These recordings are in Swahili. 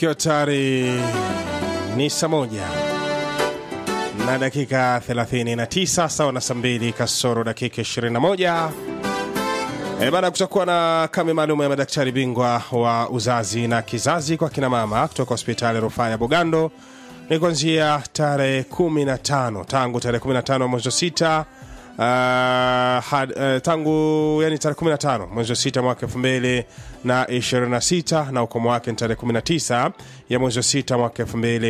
ikiwa tayari ni saa moja na dakika 39 sawa na saa mbili kasoro dakika 21 E bana, kutakuwa na kame maalum ya madaktari bingwa wa uzazi na kizazi kwa kina mama kutoka hospitali ya rufaa ya Bugando ni kuanzia tarehe 15 tangu tarehe 15 mwezi wa sita uh, had, uh, tangu yani tarehe 15 mwezi wa sita mwaka 2026 na ukomo wake ni tarehe 19 ya mwezi wa sita mwaka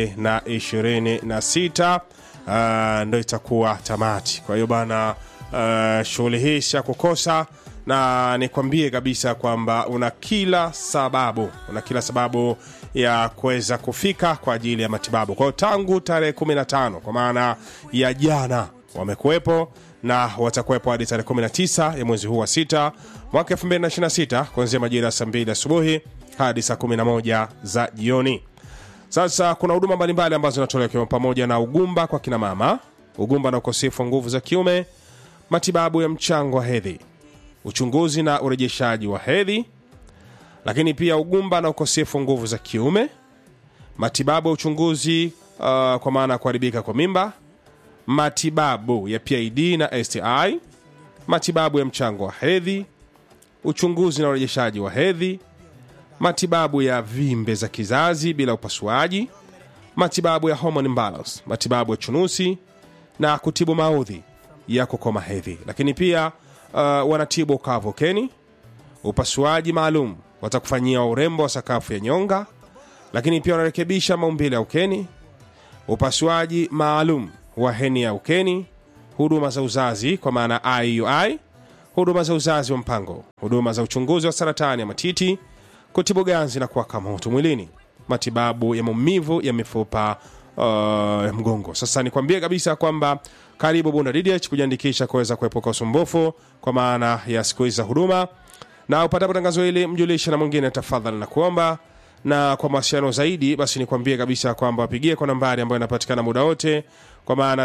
2026 uh, ndo itakuwa tamati. Kwa hiyo bana, uh, shughuli hii si ya kukosa na nikwambie kabisa kwamba una kila sababu una kila sababu ya kuweza kufika kwa ajili ya matibabu. Kwa hiyo tangu tarehe 15 kwa maana ya jana wamekuwepo na watakuwepo hadi tarehe 19 ya mwezi huu wa sita mwaka 2026 kuanzia majira ya saa 2 asubuhi hadi saa 11 za jioni. Sasa kuna huduma mbalimbali ambazo zinatolewa ikiwemo pamoja na ugumba kwa kina mama, ugumba na ukosefu wa nguvu za kiume, matibabu ya mchango wa hedhi, uchunguzi na urejeshaji wa hedhi, lakini pia ugumba na ukosefu wa nguvu za kiume, matibabu ya uchunguzi uh, kwa maana ya kuharibika kwa mimba, matibabu ya PID na STI, matibabu ya mchango wa hedhi, uchunguzi na urejeshaji wa hedhi, matibabu ya vimbe za kizazi bila upasuaji, matibabu ya hormone imbalance, matibabu ya chunusi na kutibu maudhi ya kukoma hedhi. Lakini pia uh, wanatibu ukavu ukeni, upasuaji maalum watakufanyia urembo wa sakafu ya nyonga, lakini pia wanarekebisha maumbile ya ukeni, upasuaji maalum wa heni ya ukeni, huduma za uzazi kwa maana IUI, huduma za uzazi wa mpango, huduma za uchunguzi wa saratani ya matiti, kutibu ganzi na kuwaka moto mwilini, matibabu ya maumivu ya mifupa uh, ya mgongo. Sasa nikwambie kabisa kwamba karibu Bunda DDH kujiandikisha kuweza kuepuka usumbufu kwa maana ya siku hizi za huduma, na upatapo tangazo hili mjulishe na mwingine tafadhali na kuomba na kwa mawasiliano zaidi basi nikwambie kabisa kwamba wapigie kwa nambari ambayo inapatikana muda wote kwa maana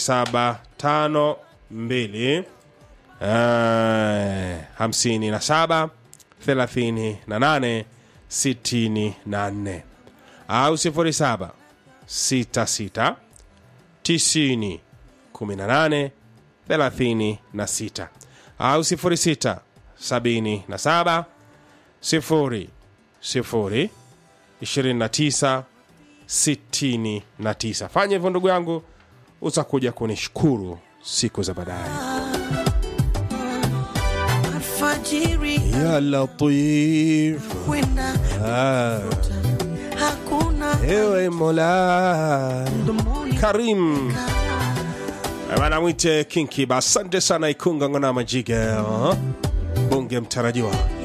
0752 eh, 57 38 64 au 07 66 90 18 36 au 06 77 0 0 29 69. Fanya hivyo ndugu yangu, utakuja kunishukuru siku za baadaye. alfajiri Ya Latif, kwenda ah, hakuna ewe Mola mdomoni Karim bana, mwite Kinkiba. Asante sana Ikunga Ng'ona Majiga, bunge mtarajiwa.